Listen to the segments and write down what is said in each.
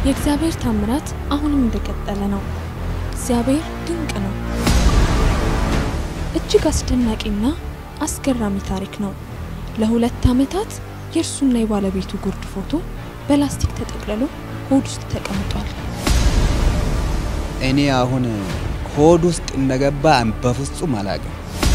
የእግዚአብሔር ታምራት አሁንም እንደቀጠለ ነው። እግዚአብሔር ድንቅ ነው። እጅግ አስደናቂና አስገራሚ ታሪክ ነው። ለሁለት ዓመታት የእርሱና የባለቤቱ ጉርድ ፎቶ በላስቲክ ተጠቅልሎ ሆድ ውስጥ ተቀምጧል። እኔ አሁን ሆድ ውስጥ እንደገባ በፍጹም አላውቅም።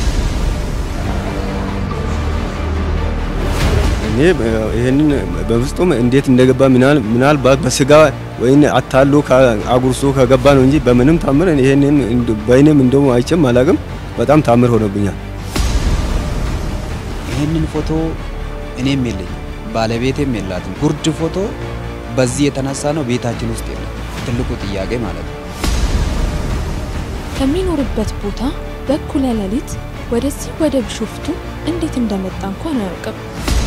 እኔ ይህንን በፍጹም እንዴት እንደገባ ምናልባት በስጋ ወይም አታሎ አጉርሶ ከገባ ነው እንጂ በምንም ታምር ይህንን በይንም እንደሞ አይቼም አላውቅም። በጣም ታምር ሆኖብኛል። ይህንን ፎቶ እኔም የለኝም ባለቤቴም የላትም። ጉርድ ፎቶ በዚህ የተነሳ ነው ቤታችን ውስጥ የለም። ትልቁ ጥያቄ ማለት ነው። ከሚኖርበት ቦታ በእኩለ ሌሊት ወደዚህ ወደ ቢሾፍቱ እንዴት እንደመጣ እንኳን አያውቅም።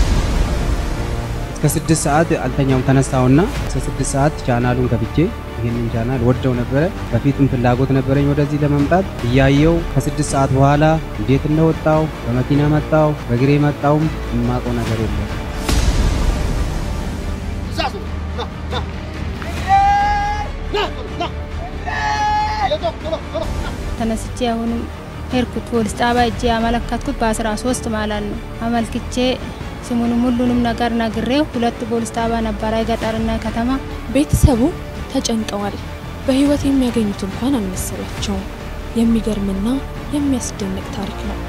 እስከ ስድስት ሰዓት አልተኛውም። ተነሳውና እስከ ስድስት ሰዓት ቻናሉን ከፍቼ ይህንን ቻናል ወደው ነበረ። በፊትም ፍላጎት ነበረኝ ወደዚህ ለመምጣት እያየው ከስድስት ሰዓት በኋላ እንዴት እንደወጣው በመኪና መጣው በእግሬ መጣውም የማውቀው ነገር የለም። ተነስቼ አሁንም ሄድኩት ፖሊስ ጣቢያ እጄ ያመለከትኩት በአስራ ሶስት ማለት ነው። አመልክቼ ስሙንም ሁሉንም ነገር ነግሬው ሁለት ፖሊስ ጣቢያ ነበረ የገጠርና ከተማ። ቤተሰቡ ተጨንቀዋል። በህይወት የሚያገኙት እንኳን አልመሰላቸውም። የሚገርምና የሚያስደንቅ ታሪክ ነው።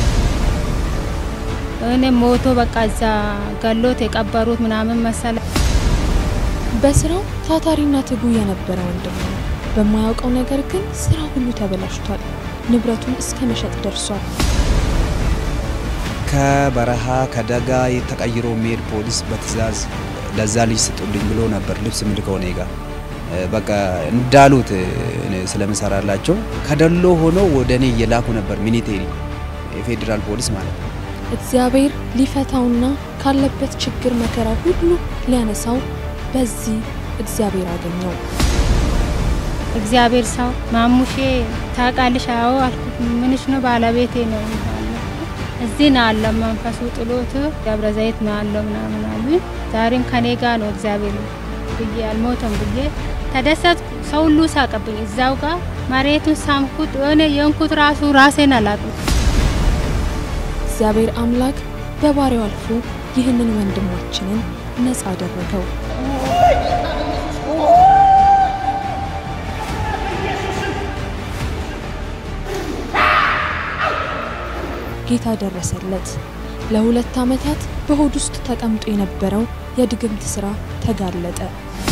እኔ ሞቶ በቃ እዛ ገሎት የቀበሩት ምናምን መሰለ። በስራው ታታሪና ትጉ የነበረ ወንድም ነው። በማያውቀው ነገር ግን ስራ ሁሉ ተበላሽቷል። ንብረቱን እስከ መሸጥ ደርሷል። ከበረሃ ከደጋ ተቀይሮ የሚሄድ ፖሊስ በትዕዛዝ ለዛ ልጅ ስጡልኝ ብሎ ነበር ልብስ ምልከው እኔ ጋር በቃ እንዳሉት ስለምሰራላቸው ከደሎ ሆኖ ወደ እኔ እየላኩ ነበር። ሚኒቴሪ የፌዴራል ፖሊስ ማለት ነው። እግዚአብሔር ሊፈታውና ካለበት ችግር መከራ ሁሉ ሊያነሳው በዚህ እግዚአብሔር አገኘው። እግዚአብሔር ሰው ማሙሼ ታውቃልሽ? አዎ አልኩት። ምንሽ ነው? ባለቤቴ ነው እዚህ ነው አለው መንፈሱ ጥሎት ደብረ ዘይት ነው አለው ምናምን አሉ። ዛሬም ከኔ ጋር ነው እግዚአብሔር ብዬ አልሞተም ብዬ ተደሰትኩ። ሰው ሁሉ ሳቀብኝ። እዛው ጋር መሬቱን ሳምኩት። የሆነ የንኩት ራሱ ራሴን አላቅም። እግዚአብሔር አምላክ በባሪያው አልፎ ይህንን ወንድማችንን ነፃ አደረገው። ጌታ ደረሰለት። ለሁለት ዓመታት በሆድ ውስጥ ተቀምጦ የነበረው የድግምት ሥራ ተጋለጠ።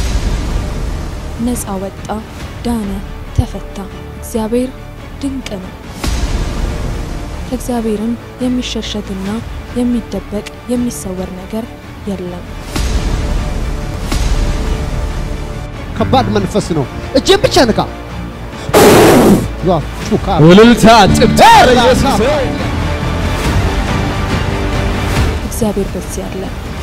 ነፃ ወጣ፣ ዳነ፣ ተፈታ። እግዚአብሔር ድንቅ ነው። ከእግዚአብሔርም የሚሸሸግና የሚደበቅ የሚሰወር ነገር የለም። ከባድ መንፈስ ነው። እጄን ብቻ ንካ። እልልታ ጭብጨባ ለኢየሱስ። እግዚአብሔር በዚህ አለ።